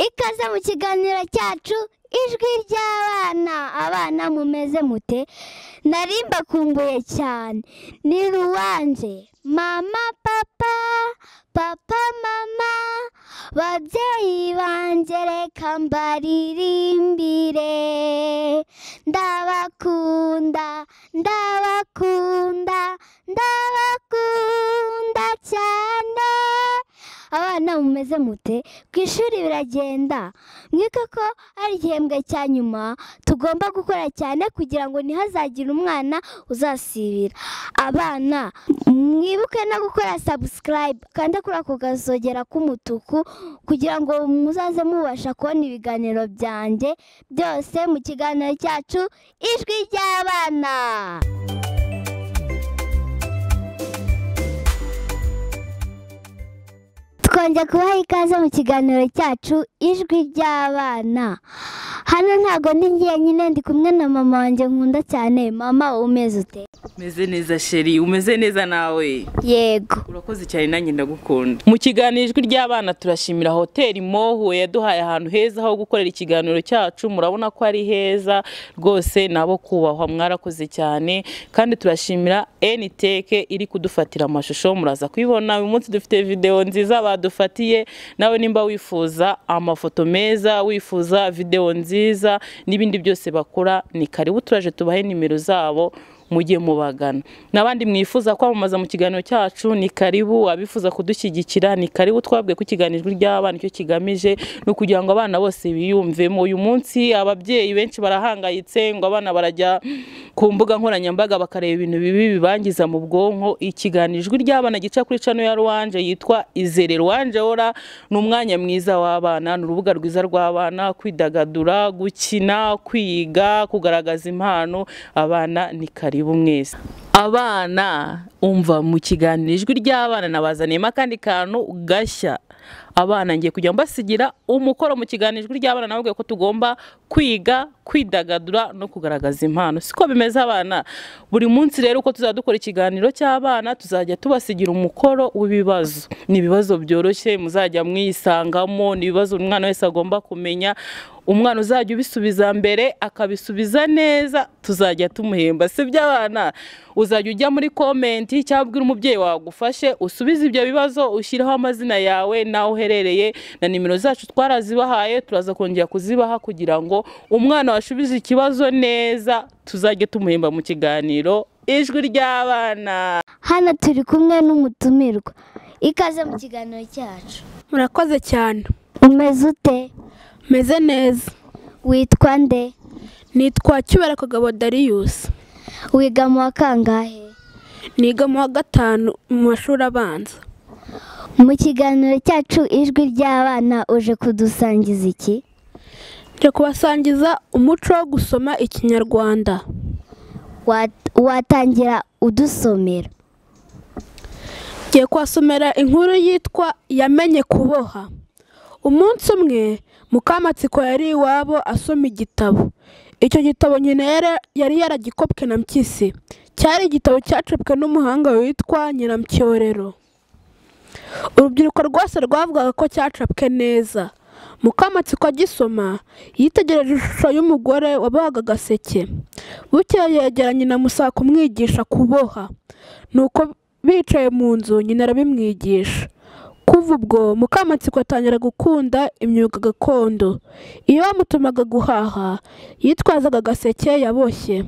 ikaze mu kiganiro cyacu ijwi ry'abana abana mumeze mute nari mbakumbuye cyane ni ruwanjye mama papa papa mama babyeyi banjye reka mbaririmbire ndabakunda ndabakunda ndabakunda cyane abana mumeze mute ku ishuri biragenda mwike ko ari igihembwe cya nyuma tugomba gukora cyane kugira ngo ntihazagire umwana uzasibira abana mwibuke no gukora sabusikarayibu kandi kuri ako gasogera k'umutuku kugira ngo muzaze mubasha kubona ibiganiro byanjye byose mu kiganiro cyacu ijwi ry'abana twongeye kubaha ikaze mu kiganiro cyacu ijwi ry'abana hano ntabwo ndi ngiye nyine ndi kumwe na mama wanjye nkunda cyane mama umeze ute umeze neza sheri umeze neza nawe yego urakoze cyane nanjye ndagukunda mu kiganiro ijwi ry'abana turashimira hoteli mohuwe yaduhaye ahantu heza ho gukorera ikiganiro cyacu murabona ko ari heza rwose nabo kubahwa mwarakoze cyane kandi turashimira eniteke iri kudufatira amashusho muraza kuyibona uyu munsi dufite videwo nziza badufatiye nawe nimba wifuza amafoto meza wifuza videwo nziza n'ibindi byose bakora ni karibu turaje tubahe nimero zabo mujye mubagana n'abandi mwifuza kwamamaza mu kiganiro cyacu ni karibu abifuza kudushyigikira ni karibu twabwe ko ikiganiro ry'abana icyo kigamije ni ukugira ngo abana bose biyumvemo uyu munsi ababyeyi benshi barahangayitse ngo abana barajya ku mbuga nkoranyambaga bakareba ibintu bibi bibangiza mu bwonko ikiganiro ijwi ry'abana gica kuri cano ya ruwanje yitwa izere ruwanje ora ni umwanya mwiza w'abana ni urubuga rwiza rw'abana kwidagadura gukina kwiga kugaragaza impano abana ni karibu karibu mwese abana umva mu kiganiro ijwi ry'abana nabazaniyemo akandi kantu gashya abana ngiye kujya mbasigira umukoro mu kiganiro ijwi ry'abana nababwiye ko tugomba kwiga kwidagadura no kugaragaza impano siko bimeze abana buri munsi rero uko tuzajya dukora ikiganiro cy'abana tuzajya tubasigira umukoro w'ibibazo ni ibibazo byoroshye muzajya mwisangamo ni ibibazo umwana wese agomba kumenya umwana uzajya ubisubiza mbere akabisubiza neza tuzajya tumuhemba si by'abana uzajya ujya muri komenti cyangwa ubwira umubyeyi wagufashe usubize ibyo bibazo ushyiraho amazina yawe n'aho uherereye na nimero zacu twarazibahaye turaza kongera kuzibaha kugira ngo umwana washubije ikibazo neza tuzajye tumuhemba mu kiganiro ijwi ry'abana hano turi kumwe n'umutumirwa ikaze mu kiganiro cyacu murakoze cyane umeze ute meze neza witwa nde nitwa kibera kagabo dariyusi wiga mu wa kangahe niga mu wa gatanu mu mashuri abanza mu kiganiro cyacu ijwi ry'abana uje kudusangiza iki nje kubasangiza umuco wo gusoma ikinyarwanda Wa- watangira udusomera ngiye kuhasomera inkuru yitwa yamenye kuboha umunsi umwe mukamatsiko yari iwabo asoma igitabo icyo gitabo nyine yari- yari yaragikopwe na mpyisi cyari igitabo cyacapwe n'umuhanga witwa nyiramcyorero urubyiruko rwose rwavugaga ko cyacapwe neza mukamatsiko agisoma yitegereje ishusho y'umugore wabohaga agaseke bukeye yegera nyina musaka kumwigisha kuboha nuko bicaye mu nzu nyina arabimwigisha kuva ubwo mukamatsiko atangira gukunda imyuga gakondo iyo bamutumaga guhaha yitwazaga agaseke yaboshye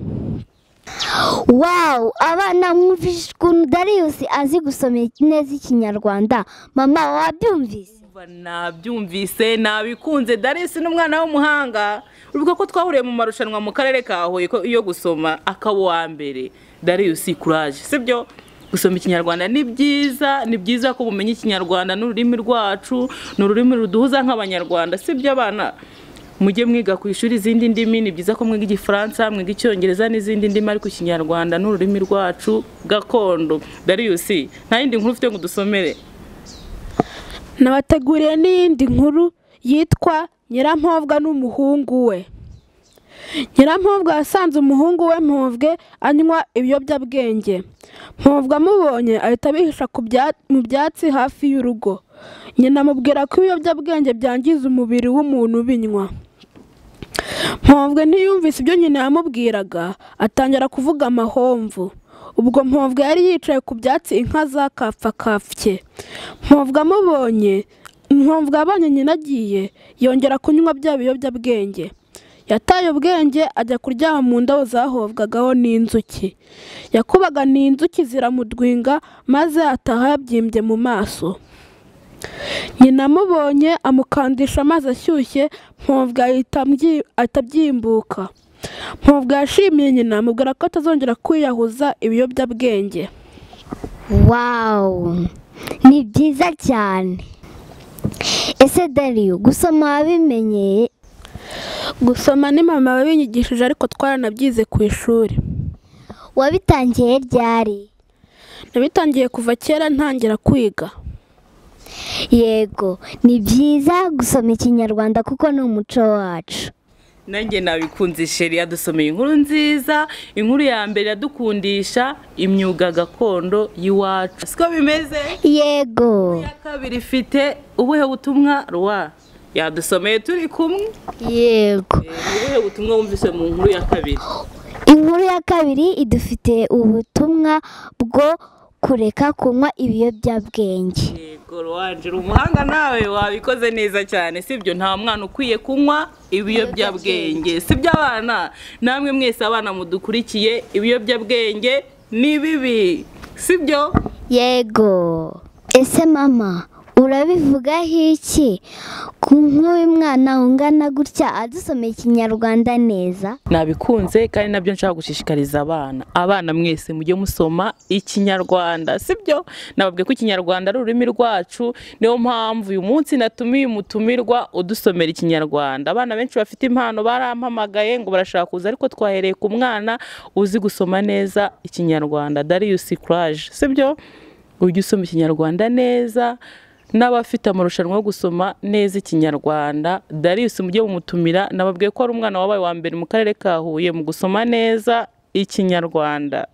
wawu abana mwumvise ukuntu dariyusi azi gusoma neza ikinyarwanda mama wabyumvise Umva, nabyumvise nabikunze darisi n'umwana w'umuhanga uribuka ko twahuriye mu marushanwa mu karere ka huye ko- yo gusoma akaba uwa mbere dariyusi kuraje sibyo gusoma ikinyarwanda ni byiza ni byiza ko bumenya ikinyarwanda n'ururimi rwacu ni ururimi ruduhuza nk'abanyarwanda sibyo abana mujye mwiga ku ishuri izindi ndimi ni byiza ko mwiga igifaransa mwiga icyongereza n'izindi ndimi ariko ikinyarwanda ni ururimi rwacu gakondo dariyusi nta yindi nkuru ufite ngo udusomere nabateguriye n'iyindi nkuru yitwa nyirampobwa n'umuhungu we nyirampobwa yasanze umuhungu we mpobwe anywa ibiyobyabwenge mpobwa amubonye ahita abihisha ku bya- mu byatsi hafi y'urugo nyina amubwira ko ibiyobyabwenge byangiza umubiri w'umuntu ubinywa mpomvwe ntiyumvise ibyo nyina yamubwiraga atangira kuvuga amahomvu ubwo mpomvwe yari yicaye ku byatsi inka zakapfakapfye mpomvwe amubonye mpomvwe abonye nyina agiye yongera kunywa bya biyobyabwenge yataye ubwenge ajya kuryama mu ndabo zahovwagaho n'inzuki yakubaga n'inzuki ziramudwinga maze ataha yabyimbye mu maso nyina amubonye amukandisha amazi ashyushye mpamvu atabyimbuka mpamvu yashimiye nyina amubwira ko atazongera kwiyahuza ibiyobyabwenge wawu ni byiza cyane ese dariyo gusoma wabimenyeye gusoma ni mama wabinyigishije ariko twaranabyize ku ishuri wabitangiye ryari nabitangiye kuva kera ntangira kwiga yego ni byiza gusoma ikinyarwanda kuko ni umuco wacu nanjye nabikunze sheri yadusomeye inkuru nziza inkuru ya mbere yadukundisha imyuga gakondo y'iwacu siko bimeze yego iya kabiri ifite ubuhe butumwa rwa yadusomeye turi kumwe yego Eh, ubuhe butumwa wumvise mu nkuru ya kabiri inkuru ya kabiri idufitiye ubutumwa bwo kureka kunywa ibiyobyabwenge yego rwanje uri umuhanga nawe wabikoze neza cyane sibyo nta mwana ukwiye kunywa ibiyobyabwenge siby'abana namwe mwese abana mudukurikiye ibiyobyabwenge ni bibi sibyo yego ese mama urabivugaho iki ku nk'uyu mwana ungana gutya adusomeye ikinyarwanda neza nabikunze kandi nabyo nshaka gushishikariza abana abana mwese mujye musoma ikinyarwanda sibyo nababwiye ko ikinyarwanda ari ururimi rwacu niyo mpamvu uyu munsi natumiye umutumirwa udusomera ikinyarwanda abana benshi bafite impano barampamagaye ngo barashaka kuza ariko twahereye ku mwana uzi gusoma neza ikinyarwanda darius courage sibyo ujye usoma ikinyarwanda neza n'abafite amarushanwa yo gusoma neza ikinyarwanda darius mujye mumutumira nababwiye ko ari umwana wabaye wa mbere mu karere ka huye mu gusoma neza ikinyarwanda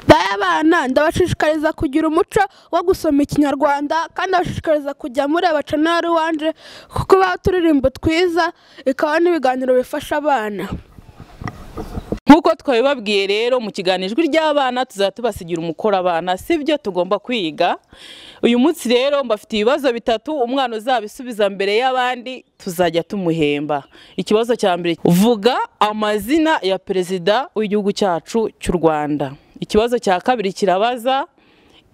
Baya abana ndabashishikariza kugira umuco wo gusoma ikinyarwanda kandi ndabashishikariza kujya mureba canari wanje kuko baha uturirimbo twiza ikaba n'ibiganiro bifasha abana nk'uko twabibabwiye rero mu kiganiro ijwi ry'abana tuzajya tubasigira umukoro abana si byo tugomba kwiga uyu munsi rero mbafite ibibazo bitatu umwana uzabisubiza mbere y'abandi tuzajya tumuhemba ikibazo cya mbere vuga amazina ya perezida w'igihugu cyacu cy'u rwanda ikibazo cya kabiri kirabaza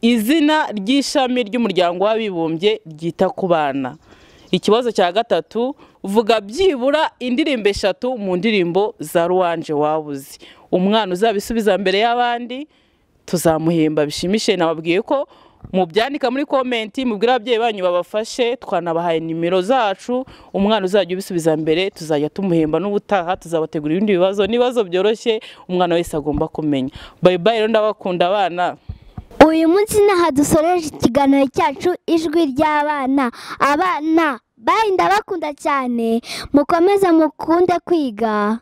izina ry'ishami ry'umuryango w'abibumbye ryita ku bana ikibazo cya gatatu vuga byibura indirimbo eshatu mu ndirimbo za ruwanje wabuze umwana uzabisubiza mbere y'abandi tuzamuhemba bishimishe nababwiye ko mubyandika muri komenti mubwire ababyeyi banyu babafashe twanabahaye nimero zacu umwana uzajya ubisubiza mbere tuzajya tumuhemba n'ubutaha tuzabategura ibindi bibazo n'ibibazo byoroshye umwana wese agomba kumenya bayi bayi rero ndabakunda abana uyu munsi naho dusoreje ikiganiro cyacu ijwi ry'abana abana bayi ndabakunda cyane mukomeze mukunde kwiga